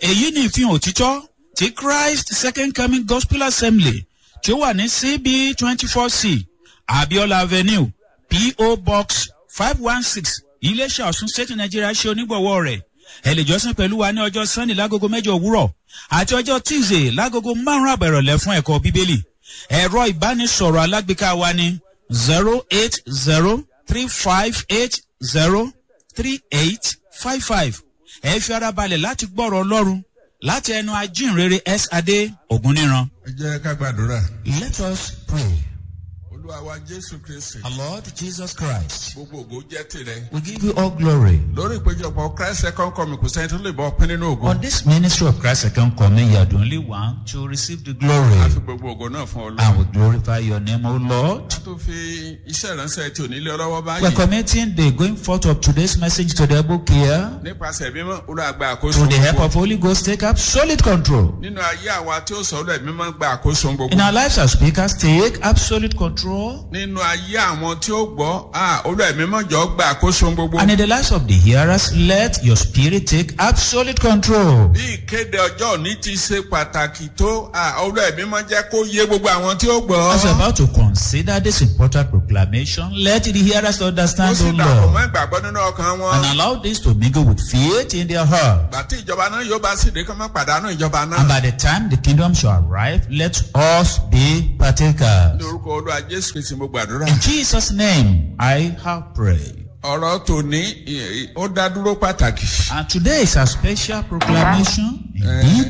èyí ni ìfihàn òtítọ́ ti christ second coming gospel assembly tí ó wà ní cb twenty four c abiola avenue po box five one six iléeṣẹ́ ọ̀sùn state nigeria ṣe onígbọ̀wọ́ rẹ̀ ẹ lè jọ́sìn pẹ̀lú wa ní ọjọ́ sunday lágogo mẹ́jọ òwúrọ̀ àti ọjọ́ tuesday lágogo márùn-ún àbẹ̀rọ̀lẹ̀ fún ẹ̀kọ́ bíbélì ẹ̀rọ ìbánisọ̀rọ̀ alágbèéká wa ní zero eight zero three five eight zero three eight five five ẹ fi ara balẹ̀ láti gbọ́rọ̀ ọlọ́run láti ẹnu ajínrere s adé ògúnníran. ẹ jẹ́ ká gbàdúrà. let us pray. olúwa wa jésù kristi. our lord jesus christ gbogbo ògo jẹ́ tirẹ̀. we give you all glory. lórí ìpéjọpọ̀ christ second coming kò sẹ́ni tó lè bọ́ pín nínú ògo. on this ministry of christ second coming you are the only one to receive the glory. a fi gbogbo ògo náà fún and olúwa. we glorify your name o lord. a tó fi iṣẹ́ ìránṣẹ́ tí ò nílé ọlọ́wọ́ we are báyìí. committing the going forth of today's message to the book here. nípasẹ̀ mímọ́ olúwa gba àkóso through the help gbogbo. of holy ghost take absolute control. nínú ayé àwa tí ó sọ ọ́ mímọ́ gba àkóso gbogbo. in our lives as speakers take absolute control. nínú ayé àwọn tí ó gbọ́ ah, olúwa mímọ́ jọ gba àkóso gbogbo. And in the lives of the hearers, let your spirit take absolute control. bí ìkéde ọjọ́ òní ti ṣe pàtàkì tó ah, olúwa mímọ́ jẹ́ kó yé gbogbo àwọn tí ó gbọ́. As we're about to consider this important proclamation, let the hearers ó understand, sì O dàpọ̀ mọ́ Lord, ìgbàgbọ́ nínú ọkàn wọn. and allow this to mingle with faith in their heart. gbàtí ìjọba náà yóò bá sì dé kí wọ́n má pàdánù ìjọba And náà. by the time the kingdom shall arrive, let us be partakers. ní orúkọ olúwa jésù kristi mo gbàdúrà. In Jesus' name, I have prayed. ọ̀rọ̀ tòní ì- ó dá dúró pàtàkì. And today is a special proclamation. Indeed,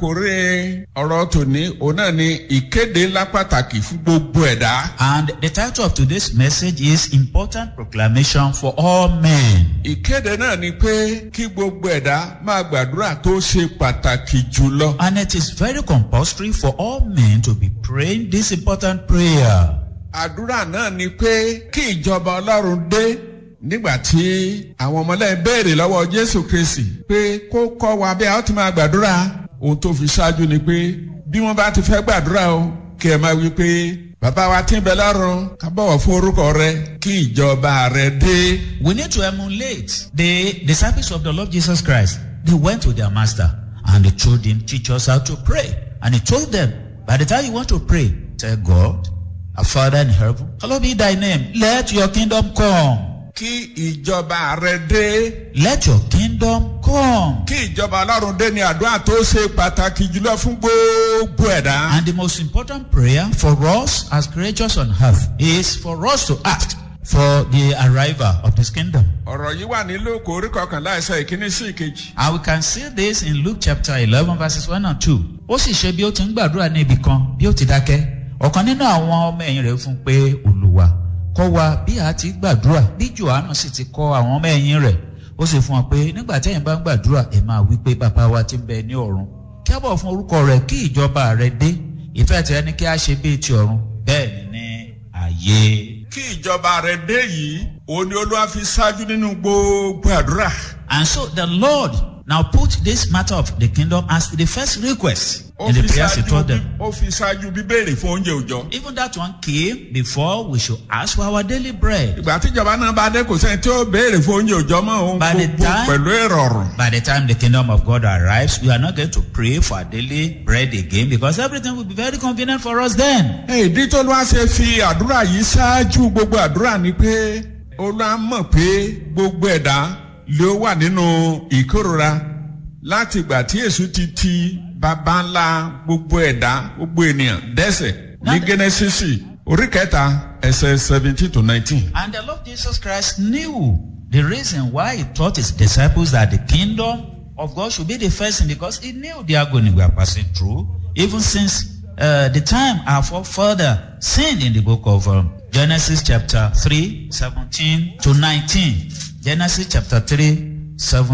àkórè ọ̀rọ̀ tòní òun náà ni ìkéde ńlá pàtàkì fún gbogbo ẹ̀dá. and the title of today's message is Important Proclamation for All Men. ìkéde náà ni pé kí gbogbo ẹ̀dá máa gbàdúrà tó ṣe pàtàkì jùlọ. And it is very compulsory for all men to be praying this important prayer. àdúrà náà ni pé kí ìjọba ọlọ́run dé nígbà tí àwọn ọmọlẹ́yìn béèrè lọ́wọ́ jésù kristi pé kó kọ́ wa bí a ó ti máa gbàdúrà ohun tó fi ṣáájú ni pé bí wọ́n bá ti fẹ́ gbàdúrà o kí ẹ máa wí pé bàbá wa tí ń bẹ lọ́run ká bọ̀wọ̀ fún orúkọ rẹ kí ìjọba rẹ dé. We need to emulate the disciples of the Lord Jesus Christ. They went to their master and they told him, Teach us how to pray. And he told them, By the time you want to pray, tell God, Our Father in heaven, hallowed be thy name. Let your kingdom come. kí ìjọba rẹ dé Let your kingdom come. kí ìjọba ọlọ́run dé ní àdúrà tó ṣe pàtàkì jùlọ fún gbogbo ẹ̀dá. And the most important prayer for us as creatures on earth is for us to ask for the arrival of this kingdom. ọ̀rọ̀ yìí wà ní lóko orí kọkànlá ẹsẹ̀ ìkíní sí ìkejì. And we can see this in Luke chapter eleven verses one and two. Ó sì ṣe bí ó ti ń gbàdúrà ní ibì kan bí ó ti dákẹ́. Ọ̀kan nínú àwọn ọmọ ẹ̀yìn rẹ̀ fún un pé Olùwà kọ́ wa bí a ti gbàdúrà bí Jòhánù sì ti kọ́ àwọn ọmọ ẹ̀yìn rẹ̀. Ó sì fún wọn pé nígbà tí ẹ̀yin bá ń gbàdúrà ẹ̀ máa wí pé bàbá wa ti ń bẹ ní ọ̀run. Kí á bọ̀ fún orúkọ rẹ̀ kí ìjọba rẹ̀ dé. Ìfẹ́ tìrẹ ni kí á ṣe bíi ti ọ̀run. Bẹ́ẹ̀ ni ní ààyè. kí ìjọba rẹ dé yìí òun ni olúwa fi ṣáájú nínú gbogbo àdúrà. And so the Lord now put this matter of the kingdom as the first request ó in fi the prayers he ṣáájú told bí- them. ó fi ṣáájú bíbéèrè fún oúnjẹ òòjọ́. Even that one came before we should ask for our daily bread. ìgbà tíjọba náà bá dé kò sẹ́ni tí ó béèrè fún oúnjẹ òòjọ́ mọ́ òun By the gbogbo time- pẹ̀lú ìrọ̀rùn. By the time the kingdom of God arrives, we are not going to pray for our daily bread again because everything will be very convenient for us then. ìdí tó ló wá ṣe fi àdúrà yìí ṣáájú gbogbo àdúrà ni pé olúwa mọ̀ pé gbogbo ẹ̀dá ló wà nínú ìkórora láti ìgbà tí èṣù ti ti bàbá ńlá gbogbo ẹ̀dá gbogbo ènìyàn dẹ́sẹ̀ ní gẹ́nẹ́sísì orí kẹta ẹsẹ̀ seventeen to nineteen. And the Lord Jesus Christ knew the reason why he taught his disciples that the kingdom of God should be the first thing because he knew the agony we are passing through, even since uh, the time our forefather sinned in the book of um, Genesis chapter 3, 17 to 19. Genesis chapter 3,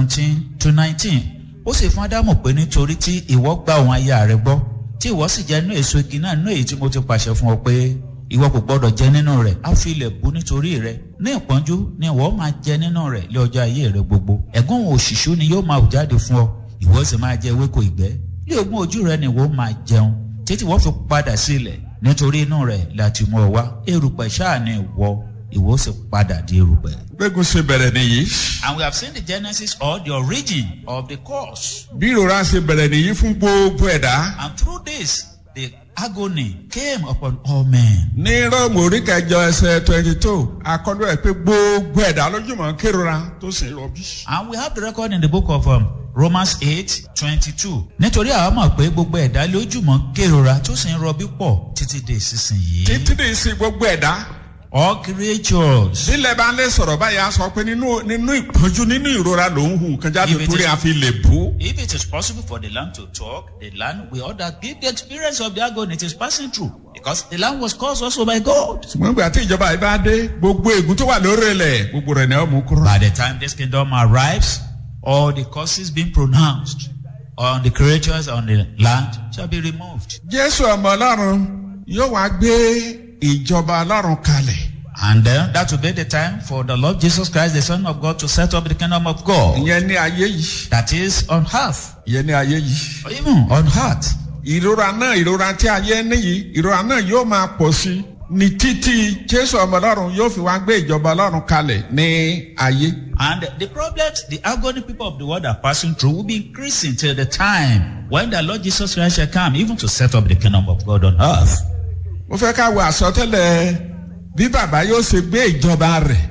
17 to 19. Ó sì fún Ádámù pé nítorí tí ìwọ gba òun aya rẹ gbọ́, tí ìwọ sì jẹ inú èso igi náà nínú èyí tí mo ti pàṣẹ fún ọ pé ìwọ kò gbọdọ̀ jẹ nínú rẹ̀ á fi ilẹ̀ bú nítorí rẹ̀ ní ìpọ́njú ni ìwọ máa jẹ nínú rẹ̀ lé ọjọ́ ayé rẹ̀ gbogbo ẹ̀gún òṣìṣú ni yóò máa hù jáde fún ọ ìwọ sì máa jẹ ewéko ìgbẹ́ ní ogún ojú rẹ̀ ni ìwọ máa jẹun títí wọ́n fi padà sí ilẹ̀ nítorí inú rẹ̀ láti mú ọ wá erùpẹ̀ ṣáà ni ìwọ ìwọ sì padà di erùpẹ̀. gbégun ṣe bẹ̀rẹ̀ nìyí. And we have seen the genesis or the origin of the cause. bí ìrora ṣe bẹ̀rẹ̀ nìyí fún gbogbo ẹ̀dá. And through this, the agony came upon all men. ní rọ́ọ̀mù orí kẹjọ ẹsẹ̀ twenty two akọ́dọ̀ ẹ̀ pé gbogbo ẹ̀dá lójúmọ̀ kérora tó sì ń rọbí. And we have the record in the book of um, Romans eight twenty-two. Nítorí àwọn mọ̀ pé gbogbo ẹ̀dá lójúmọ̀ kérora tó sì ń rọbí pọ̀ títí dé ìsinsìnyí. títí ní ìsìn gbogbo ẹ̀dá. All creatures. sílẹ̀ bá ń lè sọ̀rọ̀ báyìí a sọ pé nínú nínú ìpọ́njú nínú ìrora ló ń hù kan jáde If it torí is- a fi lè bú. If it is possible for the land to talk, the land will all that give the experience of the agony it is passing through. Because the land was caused also by God. ṣùgbọ́n ìgbà tí ìjọba yìí bá dé gbogbo ègún tó wà lórí ilẹ̀ gbogbo rẹ̀ ni ó mú kúrò. By the time this kingdom arrives, all the curses being pronounced on the creatures on the land shall be removed. jésù ọmọ ọlọ́run yóò wá gbé ìjọba ọlọ́run kalẹ̀. And then that will be the time for the Lord Jesus Christ, the Son of God, to set up the kingdom of God. ìyẹn ní ayé yìí. That is on earth, ìyẹn ní ayé yìí. or even on earth. ìrora náà ìrora tí ayé níyì ìrora náà yóò máa pọ̀ sí i ní títí jésù ọmọ ọlọ́run yóò fi wá gbé ìjọba ọlọ́run kalẹ̀ ní ayé. And the problems the agony people of the world are passing through will be increasing till the time when the Lord Jesus Christ shall come, even to set up the kingdom of God on earth. mo fẹ́ ká wo àsọtẹ́lẹ̀ bí bàbá yóò ṣe gbé ìjọba rẹ̀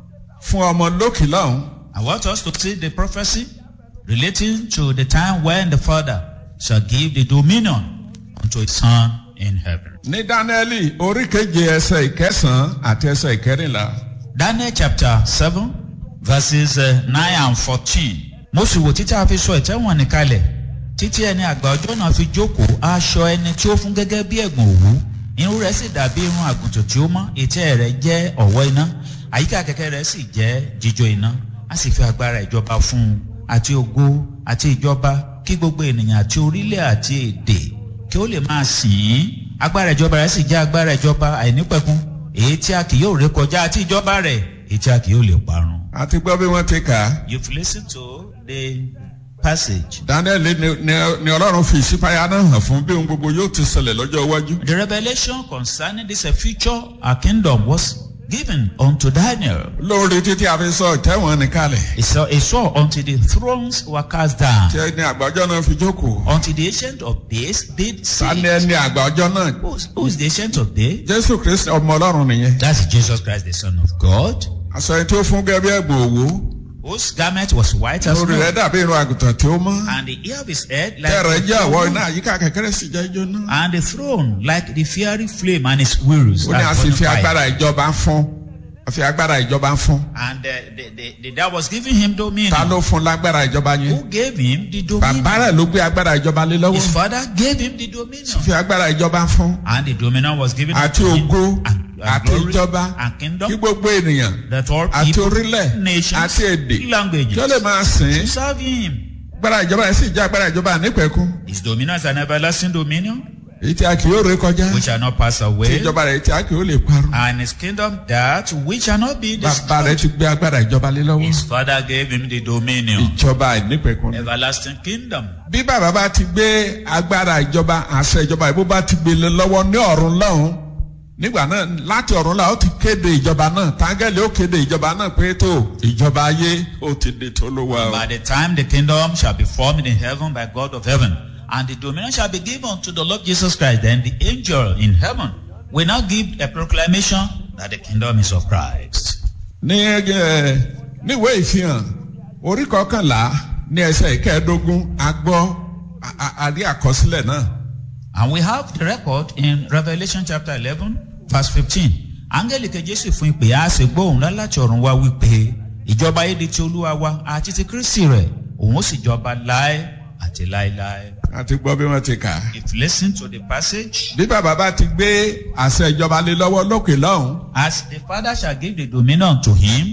fún ọmọ lókè lọ́hùn. I want us to see the prophecy relating to the time when the Father shall give the dominion unto his Son in heaven. ní dánẹ́ẹ̀lì orí keje ẹsẹ̀ ìkẹsàn-án àti ẹsẹ̀ ìkẹrìnlá. Daniel chapter seven verses uh, nine and fourteen. Mo sì wò títí a fi sọ ìtẹ́wọ̀n nìkalẹ̀ títí ẹni àgbà ọjọ́ náà fi jókòó aṣọ ẹni tí ó fún gẹ́gẹ́ bí ẹ̀gbọ̀n òwú irun rẹ̀ sì dàbí irun àgùntàn tí ó mọ́ ètè rẹ̀ jẹ́ ọ̀wọ́ iná àyíká kẹ̀kẹ́ rẹ̀ sì jẹ́ jíjó iná a sì fi agbára ìjọba fún un àti ògo àti ìjọba kí gbogbo ènìyàn àti orílẹ̀ àti èdè kí ó lè máa sìn ín agbára ìjọba rẹ̀ sì jẹ́ agbára ìjọba àìnípẹ̀kun èyí tí a kì yóò ré kọjá àti ìjọba rẹ̀ èyí tí a kì yóò lè parun. àti gbọ́ bí wọ́n ti kà á. You've listened to the passage. dánẹ́ẹ̀lì ni, ni, ni ọlọ́run fi ìṣípayá náà hàn fún bí ohun gbogbo yóò ti ṣẹlẹ̀ lọ́jọ́ iwájú. The revelation concerning this uh, future uh, kingdom was given unto Daniel. lórí títí a fi sọ ìtẹ́wọ̀n nìkalẹ̀. He saw, he saw until the thrones were cast down, tí ẹni àgbàjọ náà fi jókòó. until the ancient of days did sani sit. ẹni àgbàjọ náà. Who's, who's the ancient of days? jésù kristi ọmọ ọlọ́run nìyẹn. That's Jesus Christ, the Son of God, aṣọ ẹni tó fún gẹ́gẹ́ bí ẹ̀gbọ́n òwú. whose garment was white as lórí rẹ̀ snow, dàbí irun àgùntàn tí ó mọ́. and the hair of his head like tẹ̀rẹ̀ jẹ́ àwọ̀ the iná àyíká kẹ̀kẹ́rẹ́ sì jẹ́ ijó náà. and the throne like the fiery flame and his wheels ó ní a like sì burning fi fire. agbára ìjọba fún. a fi agbára ìjọba fún. And uh, the, the, the, that was giving him dominion. ta ló fún lágbára ìjọba yẹn. Who gave him the dominion? bàbá rẹ̀ ló gbé agbára ìjọba lé His lọ́wọ́. father gave him the dominion. fi agbára ìjọba fún. And the dominion was given àti to him. ògo And, and àti glory ìjọba and kí kingdom gbogbo ènìyàn that all àti people, orílẹ̀ nations, àti èdè languages kí ó lè máa sìn to ín. serve him. agbára ìjọba yẹn sì jẹ́ agbára ìjọba nípẹ̀kún. His dominion is an everlasting dominion èyí tí a kì yóò ré kọjá. which shall not pass tí away. ìjọba rẹ̀ tí a kì yóò lè parun. And his kingdom that which shall not be bàbá rẹ̀ destroyed. ti gbé agbára ìjọba lé lọ́wọ́. His father gave him the dominion. ìjọba ìnípẹ̀kún. Everlasting kingdom. bí bàbá bá ti gbé agbára ìjọba àṣẹ ìjọba ìbú bá ti gbé lé lọ́wọ́ ní ọ̀run lọ́hùn nígbà náà láti ọ̀run la ó ti kéde ìjọba náà tángẹ́lì ó kéde ìjọba náà pé tó ìjọba ayé ó ti di tó ló wà o. By the time the kingdom shall be formed in heaven by God of heaven, and the dominion shall be given to the Lord Jesus Christ, then the angel in heaven will now give a proclamation that the kingdom is of Christ. ní ẹ níwèé ìfihàn orí kọkànlá ní ẹsẹ̀ ìkẹẹ̀ẹ́dógún a gbọ́ a- a- a rí àkọsílẹ̀ náà. And we have the record in Revelation chapter 11, verse 15. Áńgẹ́lì keje sì fún ìpè á sì gbóhùn ńlá láti ọ̀run wá wípé ìjọba ayé di ti olúwa wa àti ti Kristi rẹ̀ òun ó sì jọba láé àti láéláé. àti gbọ́ bí wọ́n ti kà á. If you listen to the passage, bí bàbá bá ti gbé àṣẹ ìjọba lé lọ́wọ́ lókè lọ́hùn. as the Father shall give the dominion to him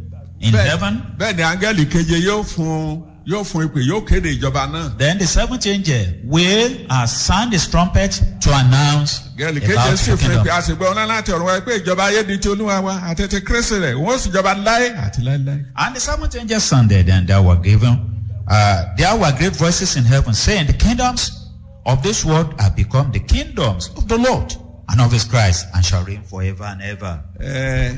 in bẹ́ẹ̀- heaven, bẹ́ẹ̀ ni áńgẹ́lì keje yóò fún yóò fún ìpè yóò kéde ìjọba náà. then the seventh angel will uh, sound his trumpet to announce gẹ́lì keje about sì the fún kingdom. ìpè àṣìgbọ́ ọ̀nà láti ọ̀run wáyé pé ìjọba ayé di ti olúwa wa àti ti kírísì rẹ̀ wọ́n sì jọba láé àti láéláé. And the seventh angel sounded, and there were given, uh, there were great voices in heaven saying, The kingdoms of this world have become the kingdoms of the Lord and of his Christ, and shall reign forever and ever. Ẹ,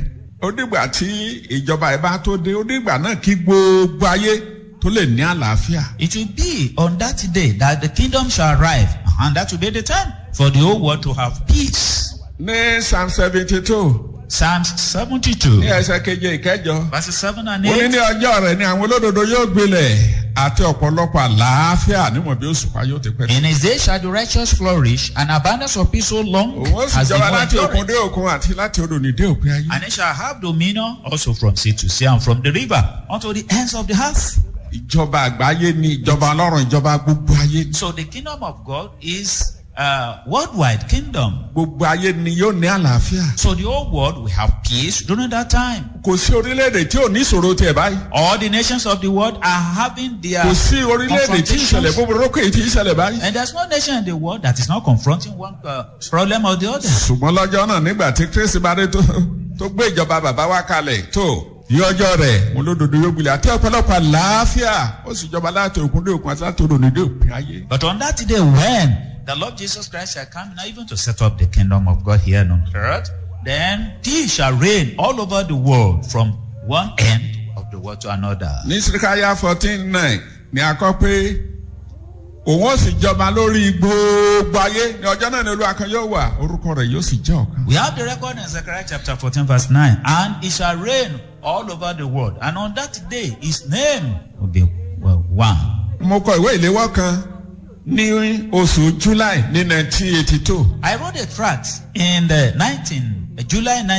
ó dìgbà tí ìjọba ẹ̀ bá tó dé ó dìgbà náà kí gbogbo ayé tó lè ní àlàáfíà. It will be on that day that the kingdom shall arrive, and that will be the time for the whole world to have peace. ní psalm seventy two Psalms 72, ní ẹsẹ̀ keje ìkẹjọ verses 7 and ó ní 8. ní ọjọ́ rẹ̀ ni àwọn olódodo yóò gbilẹ̀ àti ọ̀pọ̀lọpọ̀ àlàáfíà níwọ̀n bí òṣùpá yóò ti pẹ́. In his day shall the righteous flourish, and abundance of peace so long òun ó sì as the jọba moon láti òkun endureth. dé òkun àti láti odò ní dé òpin ayé. And it shall have dominion also from sea to sea and from the river unto the ends of the earth. ìjọba àgbáyé ni ìjọba ọlọ́run ìjọba gbogbo ayé ni. So the kingdom of God is a worldwide kingdom. gbogbo ayé ni yóò ní àlàáfíà. So the whole world will have peace during that time. kò sí orílẹ̀-èdè tí ò ní ìṣòro tiẹ̀ báyìí. All the nations of the world are having their kò sí orílẹ̀-èdè tí ìṣẹ̀lẹ̀ confrontations. búburú kò tí ìṣẹ̀lẹ̀ báyìí. And there's no nation in the world that is not confronting one uh, problem or the other. ṣùgbọ́n lọ́jọ́ náà nígbà tí kristi bá dé tó tó gbé ìjọba bàbá wa kalẹ̀ tó yí ọjọ́ rẹ̀ mo lódodo yóò gbilẹ̀ àti ọ̀pọ̀lọpọ̀ àlàáfíà ó sì jọba láti òkun dé òkun àti láti odò ní dé òpin ayé. But on that day when the Lord Jesus Christ shall come now even to set up the kingdom of God here on earth, then he shall reign all over the world from one end of the world to another. ní sirikaya fourteen nine ni a kọ pé òun ó sì jọba lórí gbogbo ayé ní ọjọ́ náà ni olúwa kan yóò wà orúkọ rẹ̀ yóò sì jẹ́ ọ̀kan. We have the record in Zechariah chapter 14 verse 9. And he shall reign all over the world. And on that day, his name will be well, one. mo kọ ìwé ìléwọ́ kan ní oṣù july ní nineteen eighty two I wrote a tract in the 19, July